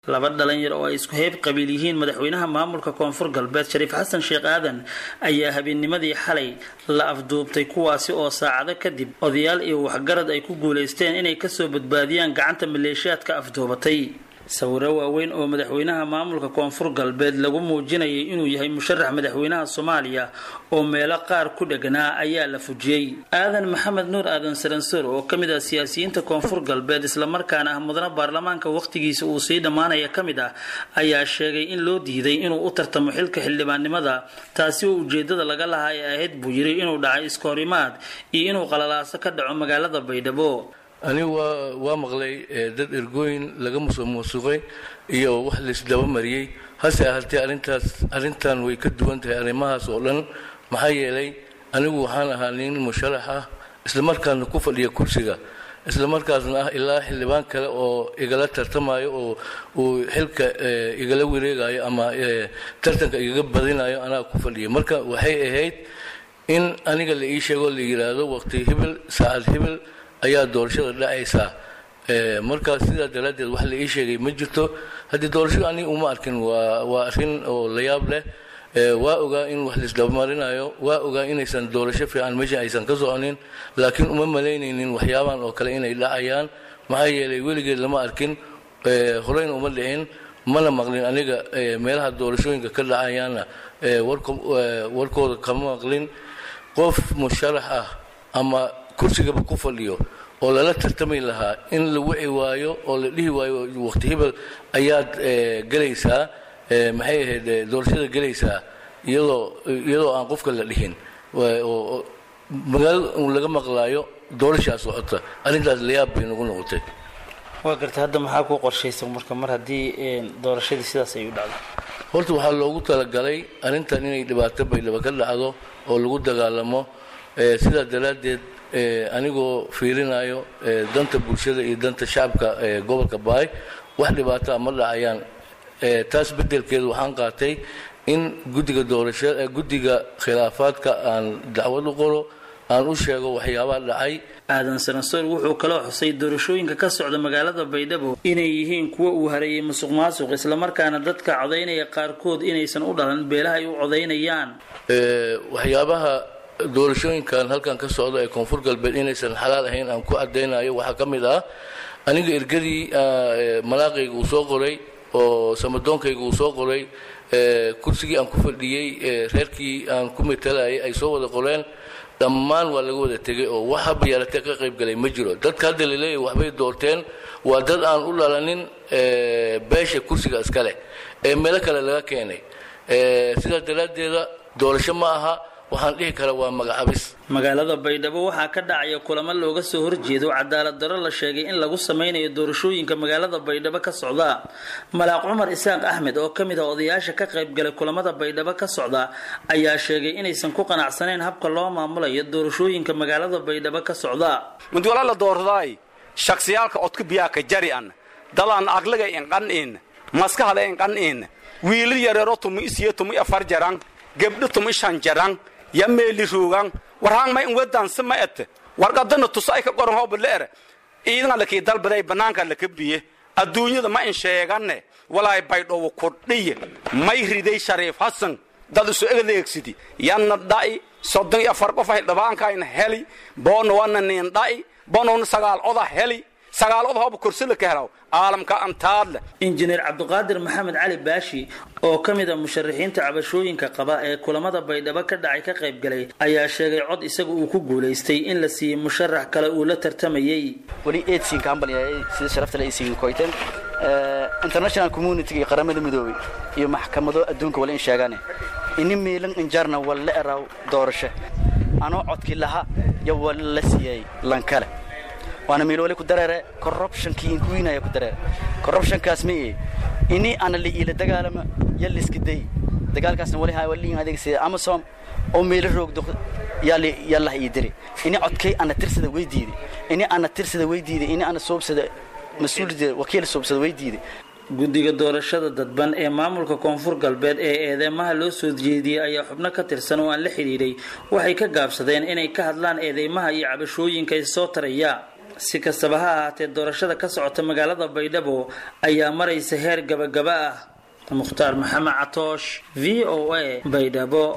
laba dhalinyar oo ay isku heyb qabiil yihiin madaxweynaha maamulka koonfur galbeed shariif xasan sheekh aadan ayaa habeennimadii xalay la afduubtay kuwaasi oo saacado kadib odayaal iyo waxgarad ay ku guulaysteen inay kasoo badbaadiyaan gacanta maleeshiyaadka afduubatay sawiro waaweyn oo madaxweynaha maamulka koonfur galbeed lagu muujinayay inuu yahay musharax madaxweynaha soomaaliya oo meelo qaar ku dheganaa ayaa la fujiyey aadan maxamed nuur aadan saransoor oo ka mid ah siyaasiyiinta koonfur galbeed islamarkaana ah mudana baarlamaanka wakhtigiisa uu sii dhammaanaya ka mid ah ayaa sheegay in loo diiday inuu u tartamo xilka xildhibaannimada taasi oo ujeedada laga lahaa ee ahayd buu yiri inuu dhacay iskoorimaad iyo inuu qalalaaso ka dhaco magaalada baydhabo anigu waa waa maqlay dad ergooyin laga musuq muusuqay iyo wax laisdaba mariyey hase ahaatee arrintaas arrintan way ka duwan tahay arrimahaas oo dhan maxaa yeelay anigu waxaan ahaa nin musharax ah islamarkaasna ku fadhiya kursiga islamarkaasna ah ilaa xildhibaan kale oo igala tartamayo oo uu xilka igala wareegayo ama tartanka igaga badinayo anaa ku fadhiya marka waxay ahayd in aniga la ii sheego la yidhaahdo waqti hibil saacad hibil ayaa doorashada dhacaysaa markaa sidaa daraaddeed wax la ii sheegay ma jirto haddii doorashada aniga uma arkin waa waa arrin oo la yaab leh waa ogaa in wax laisdabamarinayo waa ogaa inaysan doorasho fiican meesha aysan ka soconin laakiin uma malaynaynin waxyaabahan oo kale inay dhacayaan maxaa yeelay weligeed lama arkin horeyna uma dhicin mana maqlin aniga meelaha doorashooyinka ka dhacayaana warkooda kama maqlin qof musharax ah ama kursigaba ku fadhiyo oo lala tartami lahaa in la wici waayo oo la dhihi waayo waqti hibel ayaad gelaysaa maxay ahayd doorashada gelaysaa iyadoo iyadoo aan qofka la dhihin magaalada un laga maqlaayo doorashaa socota arrintaas layaab bay nagu noqotay waa garta hadda maxaa ku qorshaysan marka mar haddii doorashadii sidaas ay u dhacdo horta waxaa loogu talagalay arrintan inay dhibaato baydhaba ka dhacdo oo lagu dagaalamo sidaa daraaddeed anigoo fiirinayo danta bulshada iyo danta shacabka gobolka baay wax dhibaataa ma dhacayaan taas beddelkeedu waxaan qaatay in guddiga doorashada guddiga khilaafaadka aan dacwad u qoro aan u sheego waxyaabaha dhacay aadan sanansoor wuxuu kaloo xusay doorashooyinka ka socda magaalada baydhabo inay yihiin kuwa uu hareeyay musuq maasuq islamarkaana dadka codaynaya qaarkood inaysan u dhalan beelaha ay u codaynayaan waxyaabaha doorashooyinkan halkan ka socda ee koonfur galbeed inaysan xalaal ahayn aan ku caddaynayo waxaa ka mid ah aniga ergadii malaaqayga uu soo qoray oo samadoonkayga uu soo qoray kursigii aan ku fadhiyey reerkii aan ku matalayay ay soo wada qoreen dhammaan waa laga wada tegay oo wax haba yaalatee ka qayb galay ma jiro dadka hadda laleeyahy waxbay doorteen waa dad aan u dhalanin beesha kursiga iska leh ee meelo kale laga keenay sidaas daraaddeeda doorasho ma aha waxaan dhihi karaa waa magacabis magaalada baydhabo waxaa ka dhacaya kulamo looga soo horjeedo cadaalad daro la sheegay in lagu sameynayo doorashooyinka magaalada baydhabo ka socda malaaq cumar isaaq axmed oo ka mid ah odayaasha ka qaybgalay kulamada baydhabo ka socda ayaa sheegay inaysan ku qanacsanayn habka loo maamulayo doorashooyinka magaalada baydhabo ka socda mudwala la doordaay shaksiyaalka odka biyaaka jari an dadaan aglaga inqan'in maskahada inqan'in wiilal yareero tumi isiyo tumi afar jaran gebdho tumi shan jaran ya meeli ruugan warhaan may inwedansi ma et warqadana tusa ay ka qoran hooba leere iidan lakii dalbaday banaanka laka biye adduunyada ma in sheegane walaay baydhowo kordhiye may riday shariif hasan dad isu egdeegsidi yanna dha'i soddon iyo afar qof ay dhabaankaayna heli boona wana niin dha'i bonowna sagaal oda heli sagaal oda hooba kursila ka helaw caalamka antaadle injineer cabdiqaadir maxamed cali baashi oo ka mid a musharaxiinta cabashooyinka qaba ee kulamada baydhabo ka dhacay ka qayb galay ayaa sheegay cod isaga uu ku guulaystay in la siiyey musharax kale uu la tartamayey weli eedsiin kaambaliyay sida sharafta la isiin koyteen international community iyo qaramada midoobay iyo maxkamado adduunka wala in sheegane ini miilan injarna walla eraw doorasho anoo codkii laha iyo wala la siiyey lankale waana miilwale ku dareere corruptionkii inkuwiinaya ku dareere corruptionkaas ma ee ini ana la iila dagaalama ya liska day dagaalkaasna wali haa waliin adeegsada amasom oo meelo roogdo yaali yallah ii diri ini codkay ana tirsada way diiday ini ana tirsada way diiday ini ana soobsada mas-uulida wakiil soobsada way diiday guddiga doorashada dadban ee maamulka koonfur galbeed ee eedeymaha loo soo jeediyey ayaa xubno ka tirsan oo aan la xidhiidhay waxay ka gaabsadeen inay ka hadlaan eedeymaha iyo cabashooyinka soo taraya si kastaba ha ahaatee doorashada ka socota magaalada baydhabo ayaa maraysa heer gabagaba ah mukhtaar maxamed catoosh v o a baydhabo